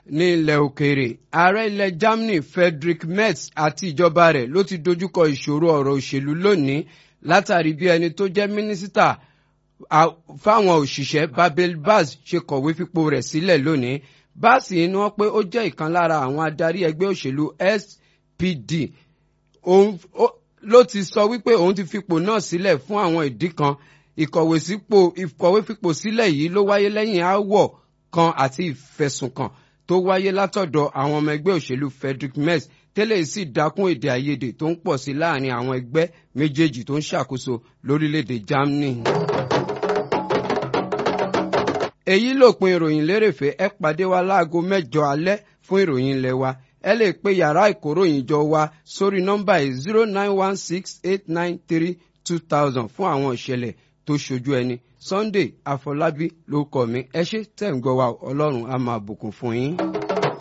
ní ilẹ̀ òkèèrè ààrẹ ilẹ̀ Germany Friedrich Merz àti ìjọba rẹ̀ ló ti dojúkọ ìṣòro ọ̀rọ̀ òṣèlú lónìí látàrí bí ẹni tó jẹ́ mínísítà fáwọn òṣìṣẹ́ Babel Baz ṣe kọ̀wé fipò rẹ̀ sílẹ̀ lónìí báàsì ni wọ́n pé ó jẹ́ ìkan lára àwọn adarí ẹgbẹ́ òṣèlú SPD ló ti sọ wípé òun ti fipò náà sílẹ̀ fún àwọn ìdí kan ìkọ̀wé fipò sílẹ̀ yìí ló wáyé lẹ́yìn aáwọ̀ kan àti ìfẹ̀sùnkàn tó wáyé látọ̀dọ̀ àwọn ọmọ ẹgbẹ́ òṣèlú Friedrich Merz tẹ́lẹ̀ sì dákún èdè àìyedè tó ń pọ̀ sí láàrin àwọn ẹgbẹ́ méjèèjì tó ń ṣàkóso lórílẹ̀‐èdè Germany. èyí lòpin ìròyìn lérèfé ẹ pàdé wa láago mẹ́jọ alẹ́ fún ìròyìn ilé wa ẹ lè pe yàrá ìkóròyìn jọ wa sórí nọ́mbà yìí zero nine one six eight nine three two thousand fún àwọn ìṣẹ̀lẹ̀ tó ṣojú ẹni Sunday Afọlábí ló kọ mi ẹ ṣé tẹ̀ ń gbọ́ wa Ọlọ́run á máa bùkún fún yín.